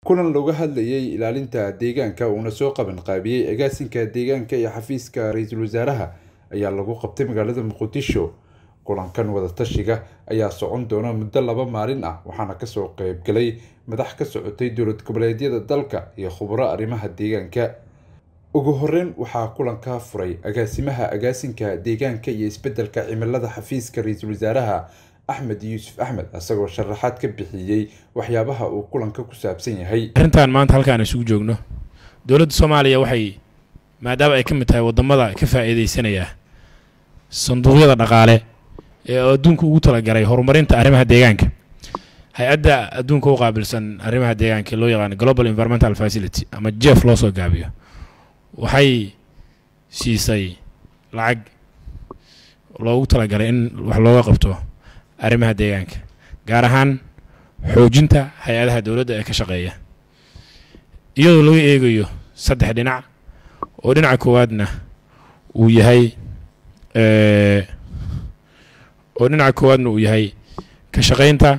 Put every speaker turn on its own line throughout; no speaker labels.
kulan looga hadlayay ilaalinta deegaanka uuna soo qaban qaabiyey agaasinka deegaanka iyo xafiiska ra-iisul wasaaraha ayaa lagu qabtay magaalada muqdisho kulankan wadatashiga ayaa socon doona muddo laba maalin ah waxaana kasoo qeybgalay madax ka socotay dowlad goboleedyada dalka iyo khubro arrimaha deegaanka ugu horeyn waxaa kulanka furay agaasimaha agaasinka deegaanka iyo isbedelka cimilada xafiiska ra-iisul wasaaraha axmed yuusuf axmed isagoo sharaxaad ka bixiyey waxyaabaha uu kulanka ku saabsan yahay
arrintan maanta halkaan isugu joogno dowladda soomaaliya waxay maadaama ay ka mid tahay waddamada ka faa'iidaysanaya sanduuqyada dhaqaale ee adduunka ugu talagalay horumarinta arrimaha deegaanka hay-adda adduunka u qaabilsan arrimaha deegaanka loo yaqaano global environmental facility ama jeef loo soo gaabiyo waxay siisay lacag loogu talagalay in wax looga qabto arrimaha deegaanka gaar ahaan xoojinta hay-adaha dowladda ee ka shaqeeya iyadoo laga eegayo saddex dhinac oo dhinaca koowaadna uu yahay oo dhinaca koowaadna uu yahay ka shaqaynta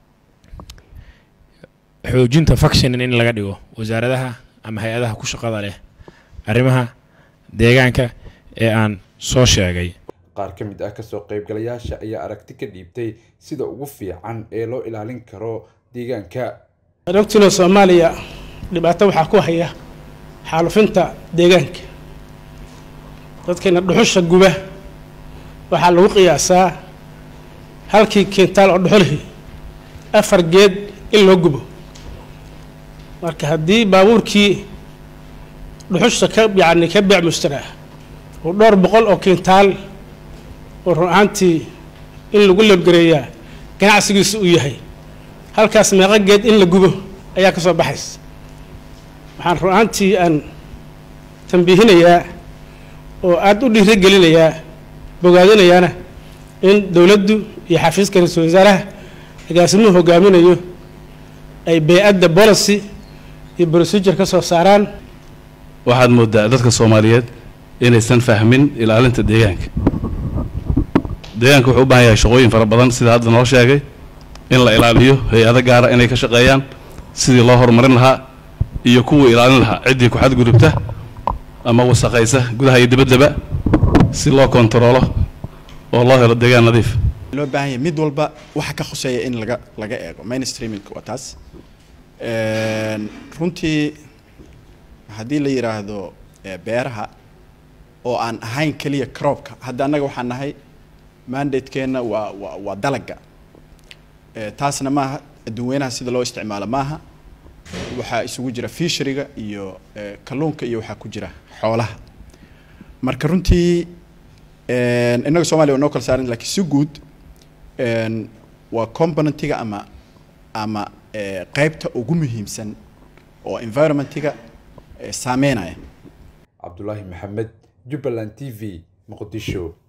xoojinta functionin in laga dhigo wasaaradaha ama hay-adaha ku shaqada leh arrimaha deegaanka ee aan soo sheegay
qaar ka mid ah kasoo qeybgalayaasha ayaa aragti ka dhiibtay sida ugu fiican ee loo ilaalin karo deegaanka
ogtiina soomaaliya dhibaato waxaa ku haya xaalufinta deegaanka dadkeena dhuxusha guba waxaa lagu qiyaasaa halkii kintaal oo dhuxulhi afar geed in loo gubo marka haddii baabuurkii dhuxusha ka yacni ka beec mushtaraa uu dhowr boqol oo kintaal oo run ahaantii in lagu labgareeyaa ganacsigiisu uu yahay halkaas meeqo geed in la gubo ayaa ka soo baxaysa waxaan run ahaantii aan tambiihinayaa oo aada u dhiirigelinayaa bogaadinayaana in dowladdu iyo xafiiska ra-iisul wasaaraha agaasimuhu hogaaminayo ay bey-adda policy iyo procedure ka soo saaraan
waxaad moodaa dadka soomaaliyeed inaysan fahmin ilaalinta deegaanka deegaanka wuxuu u baahan yahay shaqooyin fara badan sida hadda noo sheegay in la ilaaliyo hay-ado gaara inay ka shaqeeyaan sidii loo horumarin lahaa iyo kuwii ilaalin lahaa ciddii ku xadgudubta ama wasaqaysa gudaha iyo dibaddaba si loo kontaroolo oo loo helo deegaan nadiif
loo baahan yahay mid walba waxa ka khuseeya in laga laga eego mainstreaming waa taas runtii haddii la yidhaahdo beeraha oo aan ahayn keliya croobka hadda annaga waxaan nahay mandatekeenna waa waa waa dalaga taasna maaha adduunweynaha sida loo isticmaalo maaha waxaa isugu jira fisheriga iyo kalluunka iyo waxaa ku jira xoolaha marka runtii innaga soomaliya waa noo kala saaran lakiin si guud waa componentiga ama ama qeybta ugu muhiimsan oo environmentiga saameynaya
cabdulaahi maxamed jubbaland t v muqdisho